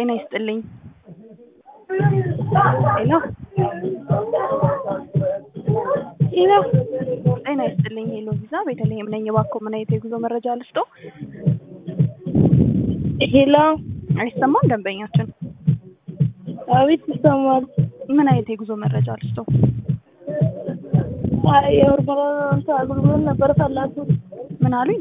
ጤና ይስጥልኝ። ሄሎ ሄሎ ጤና ይስጥልኝ። ሄሎ ቪዛ ቤተልሔም ነኝ። እባክዎ ምን አይነት የጉዞ መረጃ ልስጦ? ሄሎ አይሰማም? ደንበኛችን አቤት ይሰማል። ምን አይነት የጉዞ መረጃ ልስጦ? አይ የምርመራ እንትን አገልግሎት ነበር ፈላችሁ ምን አሉኝ?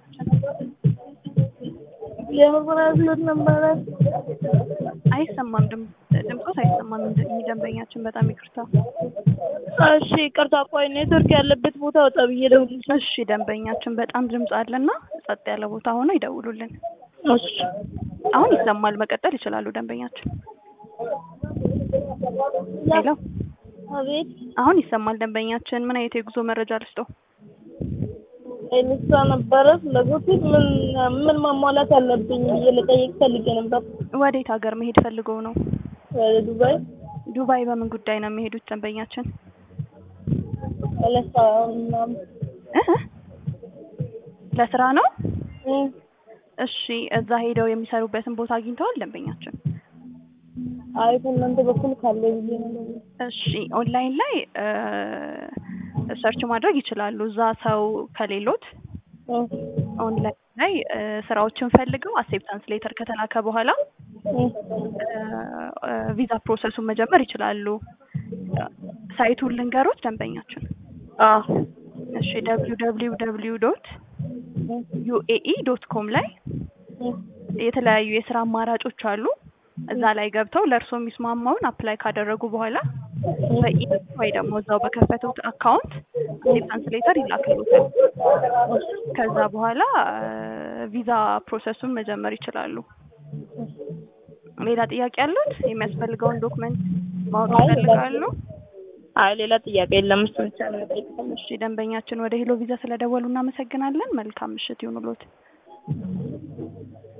የምርመራ አገልግሎት ነበረ። አይሰማም። ድም- ድምፆት አይሰማም። እንደ- ይህ ደንበኛችን በጣም ይቅርታ። እሺ ይቅርታ፣ ቆይ ኔትወርክ ያለበት ቦታ ወጣ ብዬ ደውልልሽ። እሺ ደንበኛችን በጣም ድምፅ አለና ጸጥ ያለ ቦታ ሆኖ ይደውሉልን። እሺ አሁን ይሰማል። መቀጠል ይችላሉ ደንበኛችን። ሄሎ አቤት አሁን ይሰማል ደንበኛችን። ምን አይነት የጉዞ መረጃ ልስጦ? ኤልሳ ነበረ ፍላጎት ምን ምን ማሟላት አለብኝ ብዬ ልጠይቅ ፈልጌ ነበር። ወዴት ሀገር መሄድ ፈልገው ነው? ወደ ዱባይ ዱባይ በምን ጉዳይ ነው የሚሄዱት ደንበኛችን? ለሳ ምናምን እህ? ለስራ ነው? እም፣ እሺ እዛ ሄደው የሚሰሩበትን ቦታ አግኝተዋል ደንበኛችን? አይ ከእናንተ በኩል ካለ ብዬ ነው። እሺ ኦንላይን ላይ ሰርች ማድረግ ይችላሉ። እዛ ሰው ከሌሎት እም፣ ኦንላይን ላይ እ፣ ስራዎችን ፈልገው አክሴፕታንስ ሌተር ከተላከ በኋላ እም፣ እ፣ ቪዛ ፕሮሰሱን መጀመር ይችላሉ። ሳይቱን ልንገሮት ደንበኛችን። አዎ እሺ ደብሊው ደብሊው ደብሊው ዶት እም፣ ዩኤኢ ዶት ኮም ላይ እም፣ የተለያዩ የስራ አማራጮች አሉ። እዛ ላይ ገብተው ለእርሶ የሚስማማውን አፕላይ ካደረጉ በኋላ በኢሜል ወይ ደግሞ እዛው በከፈቱት አካውንት አክሴፕታንስ ሌተር ይላክሉታል። ከዛ በኋላ ቪዛ ፕሮሰሱን መጀመር ይችላሉ። ሌላ ጥያቄ ያሉት? የሚያስፈልገውን ዶክመንት ማወቅ አይ፣ ሌላ ይፈልጋሉ? አይ ሌላ ጥያቄ የለም። እሱ ብቻ ነው የጠየቅኩት። እሺ ደንበኛችን ወደ ሄሎ ቪዛ ስለደወሉ እናመሰግናለን። መልካም ምሽት ይሁንልዎት።